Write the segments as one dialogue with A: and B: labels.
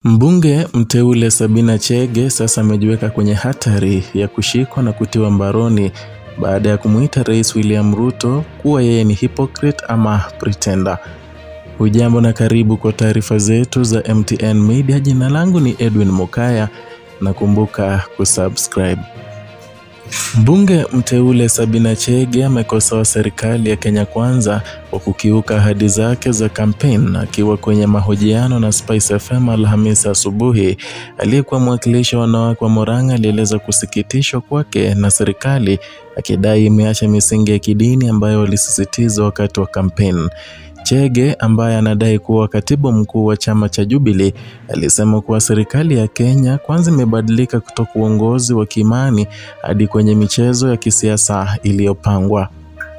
A: Mbunge mteule Sabina Chege sasa amejiweka kwenye hatari ya kushikwa na kutiwa mbaroni baada ya kumuita Rais William Ruto kuwa yeye ni hypocrite ama pretender. Hujambo na karibu kwa taarifa zetu za MTN Media. Jina langu ni Edwin Mokaya na kumbuka kusubscribe. Mbunge mteule Sabina Chege amekosoa serikali ya Kenya Kwanza kwa kukiuka ahadi zake za kampeni. Akiwa kwenye mahojiano na Spice FM Alhamisi asubuhi, aliyekuwa mwakilishi wa wanawake wa Murang'a alieleza kusikitishwa kwake na serikali, akidai imeacha misingi ya kidini ambayo walisisitiza wakati wa kampeni. Chege ambaye anadai kuwa katibu mkuu wa chama cha Jubilee alisema kuwa serikali ya Kenya kwanza imebadilika kutoka uongozi wa kiimani hadi kwenye michezo ya kisiasa iliyopangwa.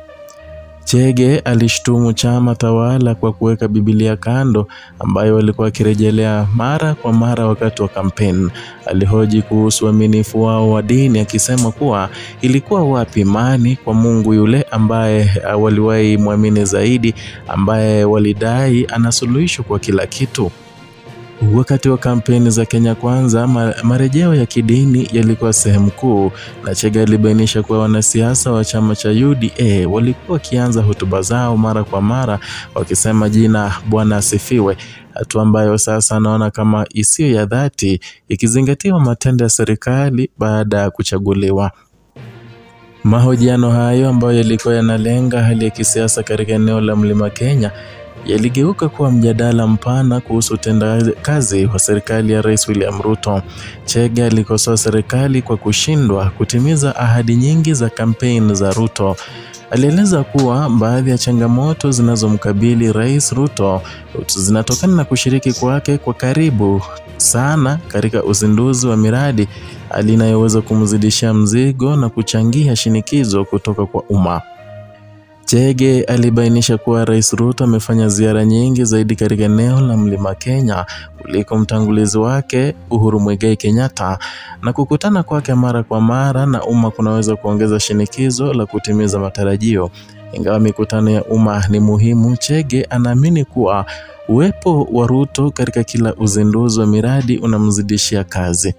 A: Chege alishtumu chama tawala kwa kuweka Biblia kando ambayo walikuwa wakirejelea mara kwa mara wakati wa kampeni. Alihoji kuhusu uaminifu wao wa dini akisema kuwa ilikuwa wapi imani kwa Mungu yule ambaye waliwahi mwamini zaidi, ambaye walidai ana suluhisho kwa kila kitu. Wakati wa kampeni za Kenya Kwanza, marejeo ya kidini yalikuwa sehemu kuu, na Chege alibainisha kuwa wanasiasa wa chama cha UDA walikuwa wakianza hotuba zao mara kwa mara wakisema jina Bwana asifiwe, hatua ambayo sasa anaona kama isiyo ya dhati ikizingatiwa matendo ya serikali baada ya kuchaguliwa. Mahojiano hayo ambayo yalikuwa yanalenga hali ya kisiasa katika eneo la Mlima Kenya yaligeuka kuwa mjadala mpana kuhusu utendakazi wa serikali ya Rais William Ruto. Chege alikosoa serikali kwa kushindwa kutimiza ahadi nyingi za kampeni za Ruto. Alieleza kuwa baadhi ya changamoto zinazomkabili Rais Ruto zinatokana na kushiriki kwake kwa karibu sana katika uzinduzi wa miradi, hali inayoweza kumzidishia mzigo na kuchangia shinikizo kutoka kwa umma. Chege alibainisha kuwa Rais Ruto amefanya ziara nyingi zaidi katika eneo la Mlima Kenya kuliko mtangulizi wake Uhuru Muigai Kenyatta, na kukutana kwake mara kwa mara na umma kunaweza kuongeza shinikizo la kutimiza matarajio. Ingawa mikutano ya umma ni muhimu, Chege anaamini kuwa uwepo wa Ruto katika kila uzinduzi wa miradi unamzidishia kazi.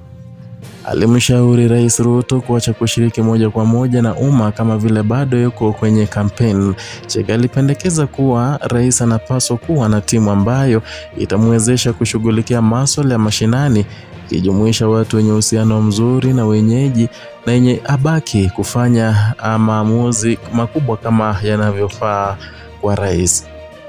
A: Alimshauri Rais Ruto kuacha kushiriki moja kwa moja na umma kama vile bado yuko kwenye kampeni. Chege alipendekeza kuwa rais anapaswa kuwa na timu ambayo itamwezesha kushughulikia masuala ya mashinani, ikijumuisha watu wenye uhusiano mzuri na wenyeji na yenye abaki kufanya maamuzi makubwa kama yanavyofaa kwa rais.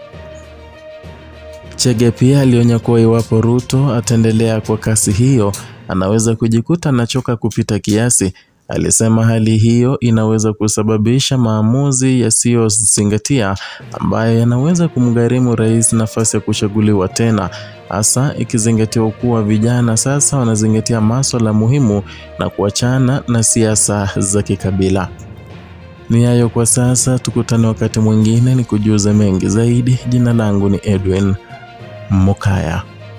A: Chege pia alionya kuwa iwapo Ruto ataendelea kwa kasi hiyo anaweza kujikuta anachoka kupita kiasi. Alisema hali hiyo inaweza kusababisha maamuzi yasiyozingatia ambayo yanaweza kumgharimu rais nafasi ya kuchaguliwa tena, hasa ikizingatiwa kuwa vijana sasa wanazingatia masuala muhimu na kuachana na siasa za kikabila. Ni hayo kwa sasa, tukutane wakati mwingine ni kujuza mengi zaidi. Jina langu ni Edwin Mokaya.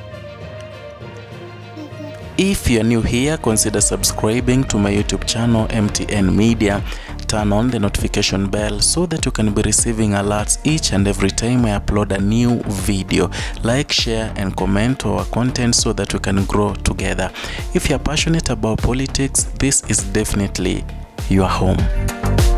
A: If you're new here, consider subscribing to my YouTube channel MTN Media. Turn on the notification bell so that you can be receiving alerts each and every time I upload a new video. Like, share, and comment our content so that we can grow together. If you're passionate about politics, this is definitely your home.